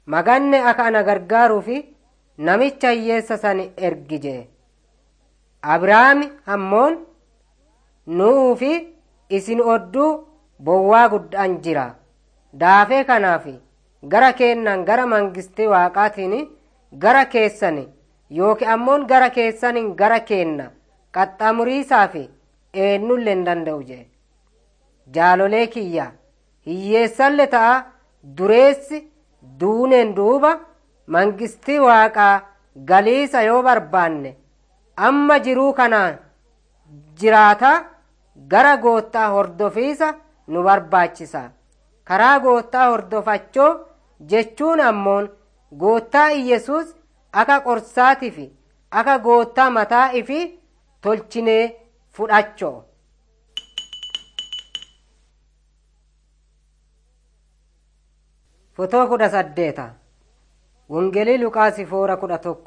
maganne akka ana gargaaruu fi namicha hiyyeessa san ergi jee abrahaami ammoon nu'uu fi isin odduu bowwaa guddaan jira daafee kanaaf gara keennan gara mangistii waaqaatiin gara keessan yooki ammoon gara keessanin gara keenna qaxxamuriisaa fi eenyullee hin danda'u jee jaalolee kiyya hiyyeessalle ta'a dureessi duuneen duuba mangistii waaqaa galiisa yoo barbaanne amma jiruu kanaan jiraataa gara goottaa hordofiisa nu barbaachisa karaa goottaa hordofachoo jechuun ammoon goottaa iyesuus akka qorsaatii fi akka goottaa mataa ifi tolchinee fudhachoo fotoo kudha saddeeta wongelii luqaasi foora kudha tokko